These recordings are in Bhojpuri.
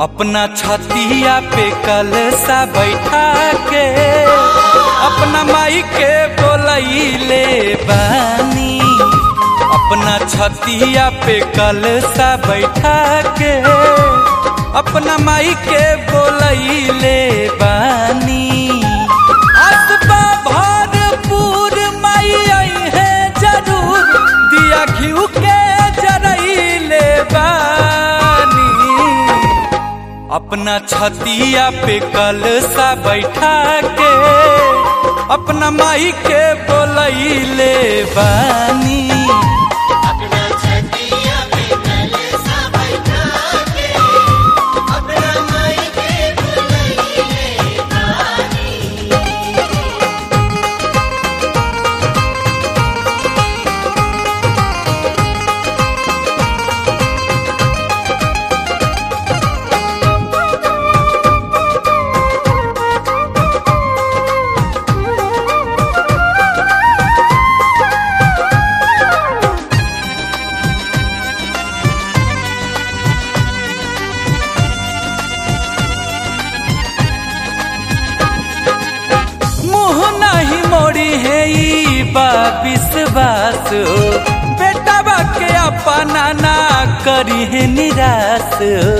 अपना छतिया पे कलसा बैठा के अपना माई के बोलैले बानी अपना छतिया पे कलसा बैठा के अपना माई के बोलैले बानी आसबा भरपूर माई आई है जरूर दिया घिउ के जरैले बानी अपना छतिया पे कलसा बैठा के अपना माई के बोलैले बानी अपना छतिया पे कलसा बैठा के अपना माई के बुलैले बानी मुँह नहीं मोड़ी है ई बा विश्वास बेटा बा के अपना ना करी है निराश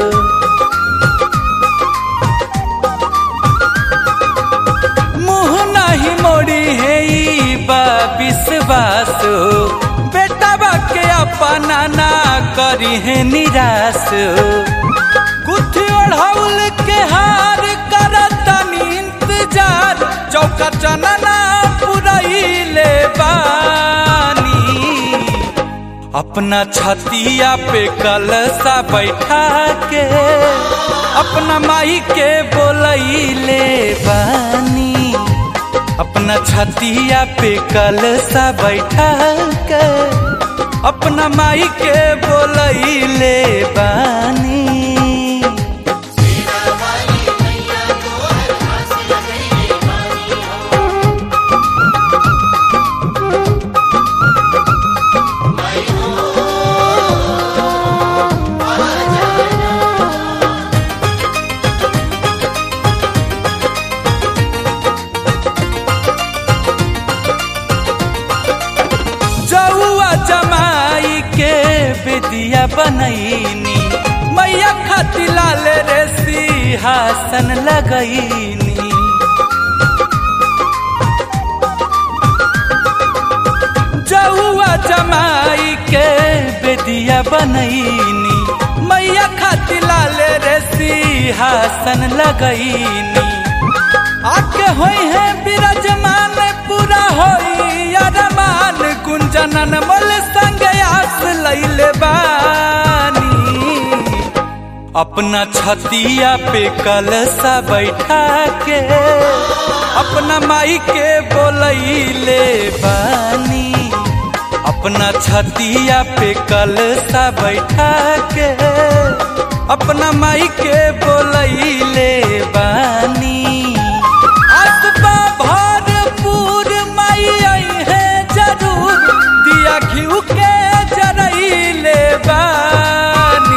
मुँह नहीं मोड़ी है ई बा विश्वास बेटा बा के अपना ना करी है निराश कुछ ओढ़ौल के हार करतनी इंतजार चौका चनना पुरैले बानी अपना छतिया पे कलसा बैठा के अपना माई के बोलैले बानी अपना छतिया पे कलसा बैठा के अपना माई के बोलैले बानी तेरा वाली मैया को हर पास लगैले बानी हो माई हो आ जाना जौआ जमाई के विदिया बनैनी मैया खाती लाल रे सिंहासन लगैनी जौआ जमाई के बेदिया बनैनी मैया खाती लाल रे सिंहासन लगैनी आके होई है विराजमान पूरा होई अरमान कुंजनन मोल संग आस लैले बानी अपना छतिया पे कलसा बैठा के अपना माई के बोलैले बानी अपना छतिया पे कलसा बैठा के अपना माई के बोलैले बानी आसबा भरपूर माई आई है जरूर दिया घिउ के जरैले बानी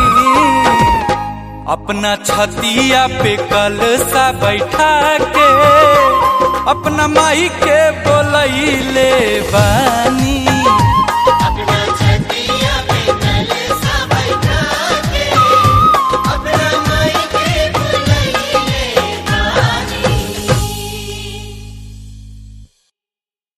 अपना छतिया पे कलसा बैठा के अपना माई के बोलैले बानी